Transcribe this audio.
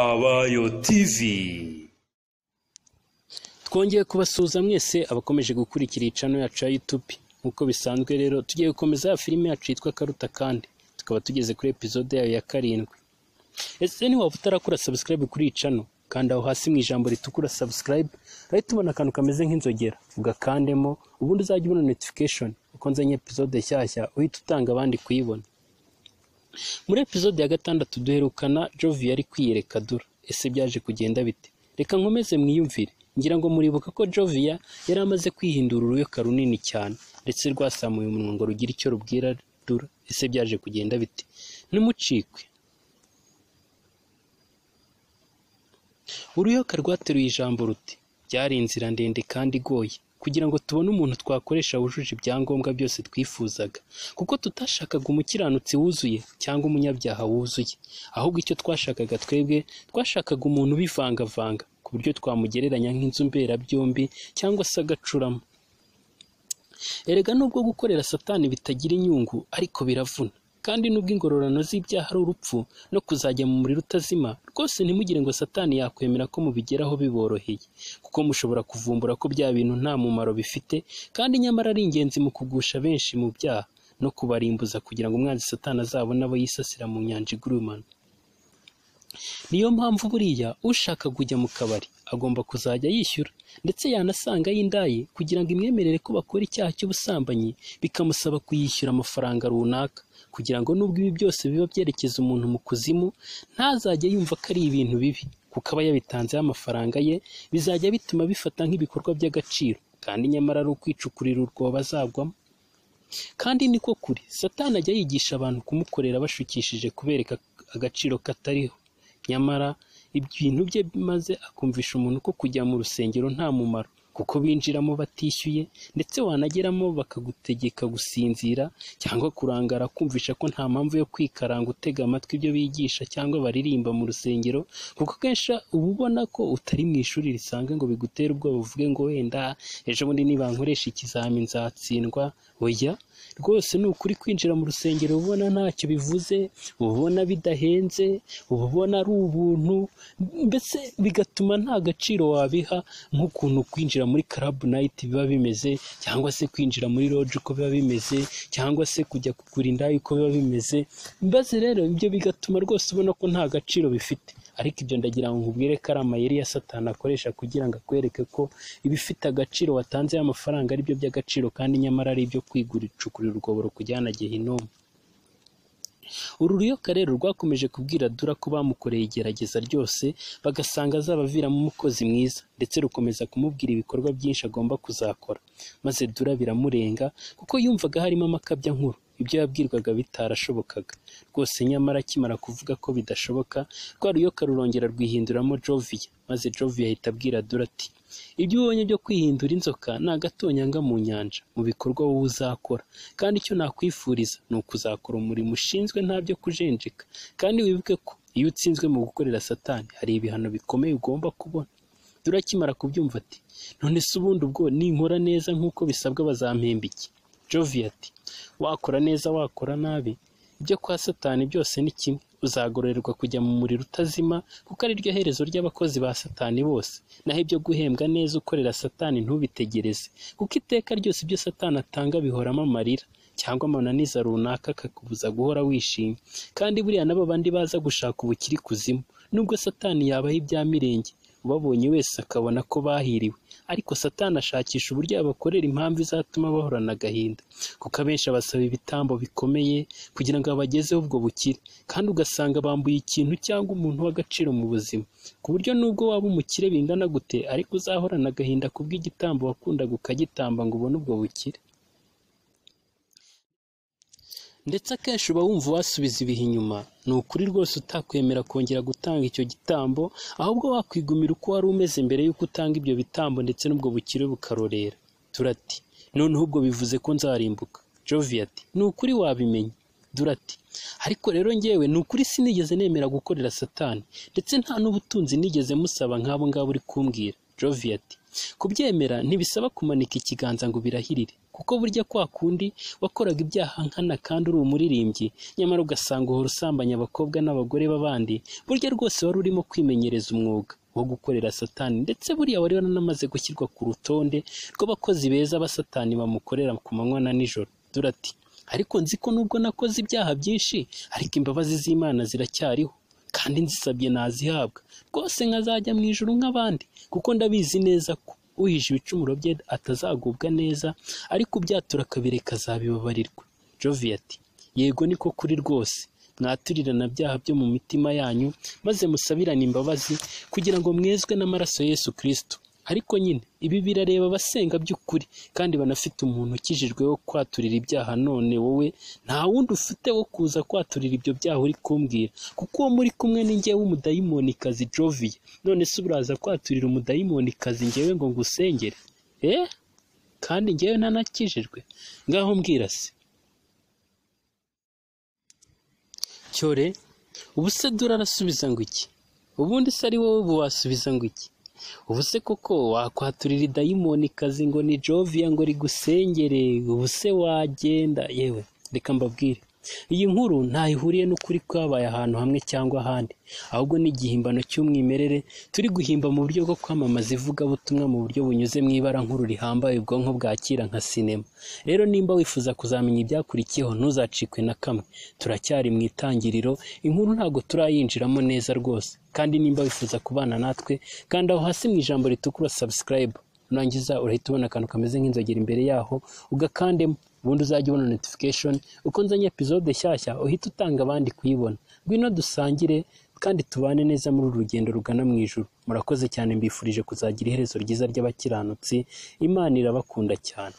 abayo tv twongeye kubasuhuza mwese abakomeje gukurikira iyi cano yacu ya YouTube nk'uko bisanzwe rero tugiye gukomeza ya filime yacu yitwa Karuta kandi tukaba tugeze kuri episode yayo ya karindwi ese ntiwaba utarakora subscribe kuri iyi cano kanda aho hasi mu ijambo ritukura subscribe urahita ubona akantu kameze nk'inzogera ugakandemo ubundi uzajya ubona notification uko nzanye episode nshyashya uhita utanga abandi kuyibona muri episode ya gatandatu duherukana jovi yari kwiyerekadura ese byaje kugenda bite reka nkomeze mwiyumvire ngira ngo muribuka ko joviya yari amaze kwihindura uruyoka runini cyane ndetse rwasamuye umunwa ngo rugira icyo rubwira dura ese byaje kugenda bite numucikwe uruyoka rwateruye ijambo ruti byari inzira ndende kandi igoye kugira ngo tubone umuntu twakoresha wujuje ibyangombwa byose twifuzaga kuko tutashakaga umukiranutsi wuzuye cyangwa umunyabyaha wuzuye ahubwo icyo twashakaga twebwe twashakaga umuntu ubivangavanga ku buryo twamugereranya nk'inzu mberabyombi cyangwa se agacuramo erega nubwo gukorera satani bitagira inyungu ariko biravuna kandi nubwo ingororano z'ibyaha ari urupfu no kuzajya mu muriro utazima rwose ntimugire ngo satani yakwemera ko mubigeraho biboroheye kuko mushobora kuvumbura ko bya bintu nta mumaro bifite kandi nyamara ari ingenzi mu kugusha benshi mu byaha no kubarimbuza kugira ngo umwanzi satani azabone abo yisasira mu nyanja igurumana niyo mpamvu buriya ushaka kujya mu kabari agomba kuzajya yishyura ndetse yanasanga y'indayi kugira ngo imwemerere ko bakora icyaha cy'ubusambanyi bikamusaba kuyishyura amafaranga runaka kugira ngo nubwo ibi byose biba byerekeza umuntu mu kuzimu ntazajye yumva ko ari ibintu bibi kuko aba yabitanzeho amafaranga ye bizajya bituma bifata nk'ibikorwa by'agaciro kandi nyamara ari ukwicukurira urwobo azagwamo kandi niko kuri satani ajya yigisha abantu kumukorera bashukishije kubereka agaciro katariho nyamara ibintu bye maze akumvisha umuntu ko kujya mu rusengero nta mumaro kuko binjiramo batishyuye ndetse wanageramo bakagutegeka gusinzira cyangwa kurangara kumvisha ko nta mpamvu yo kwikaranga utega amatwi ibyo bigisha cyangwa baririmba mu rusengero kuko akenshi uba ubona ko utari mu ishuri risanzwe ngo bigutere ubwoba uvuge ngo wenda ejo bundi nibankoresha ikizamini nzatsindwa oya rwose ni ukuri kwinjira mu rusengero uba ubona ntacyo bivuze uba ubona bidahenze uba ubona ari ubuntu mbese bigatuma nta gaciro wabiha nk'ukuntu kwinjira muri karabu nayiti biba bimeze cyangwa se kwinjira muri roji uko biba bimeze cyangwa se kujya kugura indaya uko biba bimeze mbese rero ibyo bigatuma rwose ubona ko nta gaciro bifite ariko ibyo ndagira ngo nkubwire ko ari amayeri ya satani akoresha kugira ngo akwereke ko ibifite agaciro watanze amafaranga ari byo by'agaciro kandi nyamara ari ibyo kwiguricukurira urwoboro kujyana gehinomu uru ruyoka rero rwakomeje kubwira dura ko bamukoreye igerageza ryose bagasanga azabaviramo umukozi mwiza ndetse rukomeza kumubwira ibikorwa byinshi agomba kuzakora maze dura biramurenga kuko yumvaga harimo amakabya nkuru ibyo yabwirwaga bitarashobokaga rwose nyamara akimara kuvuga ko bidashoboka rwa ruyoka rurongera rwihinduramo joviya maze joviya ahita abwira dura ati ibyo ubonye byo kwihindura inzoka ni agatonyanga mu nyanja mu bikorwa wowe uzakora kandi icyo nakwifuriza ni ukuzakora umurimo ushinzwe ntabyo kujenjeka kandi wibuke ko iyo utsinzwe mu gukorera satani hari ibihano bikomeye ugomba kubona dura akimara kubyumva ati none se ubundi ubwo ninkora neza nk'uko bisabwa bazampemba iki joviya ati wakora neza wakora nabi ibyo kwa satani byose ni kimwe uzagororerwa kujya mu muriro utazima kuko ari ryo herezo ry'abakozi ba satani bose naho ibyo guhembwa neza ukorera satani ntubitegereze kuko iteka ryose ibyo satani atanga bihoramo amarira cyangwa amananiza runaka akakubuza guhora wishimye kandi buriya n'abo bandi baza gushaka ubukiri kuzimu nubwo satani yabaho ibya mirenge ubabonye wese akabona ko bahiriwe ariko satani ashakisha uburyo yabakorera impamvu izatuma bahorana agahinda kuko abenshi abasaba ibitambo bikomeye kugira ngo abagezeho ubwo bukire kandi ugasanga bambuye ikintu cyangwa umuntu w'agaciro mu buzima ku buryo nubwo waba umukire bingana gute ariko uzahorana agahinda kubw'igitambo wakundaga ukagitamba ngo ubone ubwo bukire ndetse akenshi uba wumva wasubiza ibihe inyuma ni ukuri rwose utakwemera kongera gutanga icyo gitambo ahubwo wakwigumira uko wari umeze mbere y'uko utanga ibyo bitambo ndetse n'ubwo bukire bukarorera turati noneho ubwo bivuze ko nzarimbuka jovi ati ni ukuri wabimenya durati ariko rero ngewe ni ukuri sinigeze nemera gukorera satani ndetse nta n'ubutunzi nigeze musaba nk'abo ngabo uri kumbwira jovi ati kubyemera ntibisaba kumanika ikiganza ngo birahirire kuko burya kwa kundi wakoraga ibyaha nkana kandi uri umuririmbyi nyamara ugasanga uhora usambanya abakobwa n'abagore b'abandi burya rwose wari urimo kwimenyereza umwuga wo gukorera satani ndetse buriya wari wanamaze gushyirwa ku rutonde rw'abakozi beza ba satani bamukorera ku manywa na nijoro durati ariko nzi ko nubwo nakoze ibyaha byinshi ariko imbabazi z'imana ziracyariho kandi nzisabye nazihabwa rwose nkazajya mu ijoro nk'abandi kuko ndabizi neza ko uhije ibicumuro bye atazagubwa neza ariko ubyatura akabireka azabibabarirwa jovi ati yego ni ko kuri rwose mwaturirana byaha byo mu mitima yanyu maze musabirane imbabazi kugira ngo mwezwe n'amaraso Yesu kirisito ariko nyine ibi birareba abasenga by'ukuri kandi banafite umuntu ukijijwe wo kwaturira ibyaha none wowe nta wundi ufite wo kuza kwaturira ibyo byaha uri kumbwira kuko uwo muri kumwe ni njyewe umudayimonikazi joviye none se uraza kwaturira umudayimonikazi njyewe ngo ngusengere eh kandi njyewe ntanakijijwe ngaho mbwira se cyore ubu se dura arasubiza ngo iki ubundi se ari wowe ubu wasubiza ngo iki ubu se koko wakwaturira idayimonikazi ngo ni joviya ngo rigusengere ubu se wagenda yewe reka mbabwire iyi nkuru ntaho ihuriye n'ukuri kwabaye ahantu hamwe cyangwa ahandi ahubwo ni igihimbano cy'umwimerere turi guhimba mu buryo bwo kwamamaza ivugabutumwa mu buryo bunyuze mu ibara nkuru rihambaye ubwonko bwakira nka sinema rero nimba wifuza kuzamenya ibyakurikiyeho ntuzacikwe na kamwe turacyari mu itangiriro inkuru ntabwo turayinjiramo neza rwose kandi nimba wifuza kubana natwe kanda aho hasi mu ijambo ritukura subscribe nurangiza urahita ubona akantu kameze nk'inzogera imbere yaho ugakandemo ubundi uzajya ubona notification uko nzanye episode nshyashya uhita utanga abandi kuyibona ngwino dusangire kandi tubane neza muri uru rugendo rugana mu ijuru murakoze cyane mbifurije kuzagira iherezo ryiza ry'abakiranutsi imana irabakunda cyane